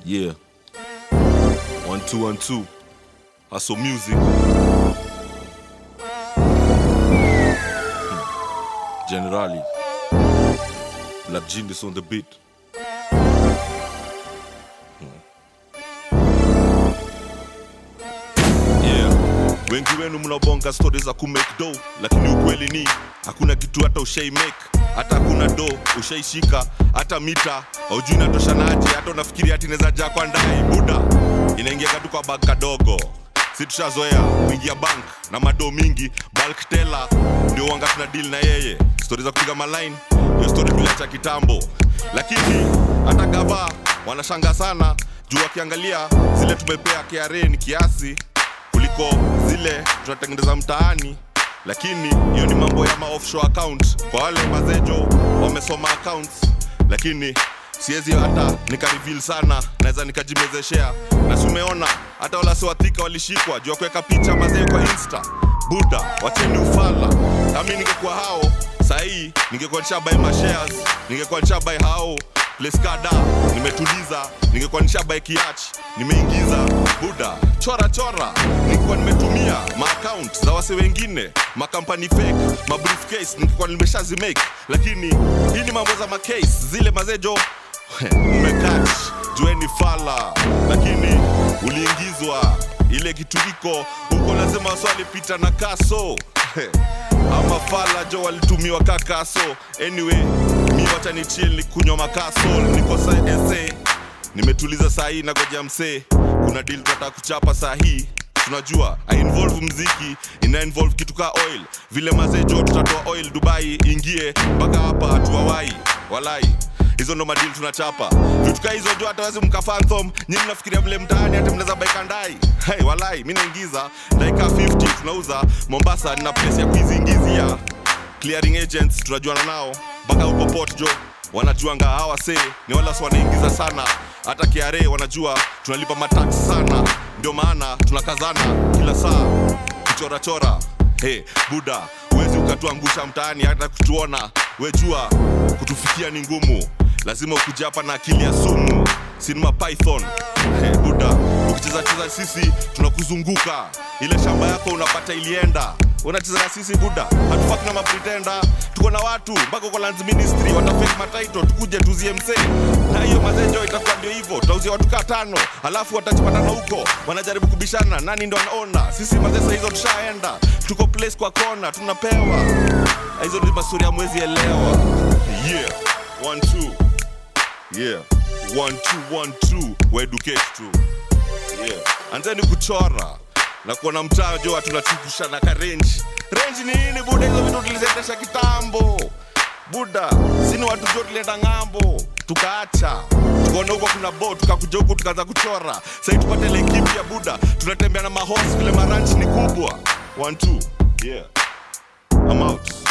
Yeah. One two one two. Hustle music. Hmm. Generali. Black Genius on the beat. Yeah. Wengi wenu mnabonga stori za kumake do, lakini ukweli ni hakuna kitu hata ushai make, hata hakuna do ushaishika, hata mita haujui natoshanaje, hata unafikiri hati inaweza jaa kwa ndai buda, inaingia katu kwa bag kadogo si tushazoea kuingia bank na mado mingi bulk teller ndio wanga tuna deal na yeye stori za kupiga maline hiyo stori tuliacha kitambo lakini hata gava wanashanga sana juu wakiangalia zile tumepea KRA ni kiasi kuliko zile tunatengeneza mtaani lakini hiyo ni mambo ya ma offshore account kwa wale mazejo wamesoma accounts lakini siwezi hata nikareveal sana naweza nikajimezeshea na sumeona hata wala siwathika walishikwa juu ya kuweka picha mazee kwa insta buda wacheni ufala kami ningekuwa hao sahii ningekuwa nishabai mashares ningekuwa nishabai hao place kada nimetuliza ningekuwa nishabai kiach nimeingiza buda chora chora ningekuwa nimetumia maaccount za wase wengine makampani fake mabriefcase ningekuwa nimeshazimake lakini hii ni mambo za macase zile mazejo umekach jueni fala lakini uliingizwa ile kitu iko huko lazima waswali pita na kaso ama fala jo walitumiwa kakaso anyway mi watanichiel ni kunywa makaso nikosa ese nimetuliza saa hii nagoja msee kuna deal tunataka kuchapa saa hii tunajua I involve mziki ina involve kitu ka oil vile mazee jo tutatoa oil dubai ingie mpaka hapa hatuwawai walai hizo ndo madili tunachapa vitu ka hizo jo hata wezi mkafanthom nyi mnafikiria vile mtaani hata mnaweza baika ndai hey, walai mi naingiza ndaika 50 tunauza mombasa nina place ya kuiziingizia clearing agents tunajuana nao mpaka huko port jo wanajuanga hawa see ni wala si wanaingiza sana hata KRA wanajua tunalipa matax sana ndio maana tunakazana kila saa kuchorachora hey, buda huwezi ukatuangusha mtaani hata kutuona wejua kutufikia ni ngumu lazima ukuja hapa na akili ya sumu sinema python hey, buda ukicheza cheza sisi tunakuzunguka ile shamba yako unapata ilienda unacheza na sisi buda hatufaki na mapretenda tuko na watu mpaka uko lands ministry watafake mataito tukuje tuzie msee na hiyo mazenjo itakuwa ndio hivyo tutauzia watu kaa tano alafu watachipatana huko wanajaribu kubishana nani ndo anaona sisi mazesa hizo tushaenda tuko place kwa kona tunapewa hizo ni masuri ya mwezi elewa yeah one two yeah one two one two waeducate tu yeah anzeni kuchora na kuona mtaa jo tunachukushana ka range range ni nini buda hizo vitu tulizetesha kitambo buda sini watu jo tulienda ng'ambo tukaacha tukaona huko kuna bo tukakuja huku tukaanza kuchora sahii tupate lekipi ya buda tunatembea na mahos vile maranchi ni kubwa one two yeah I'm out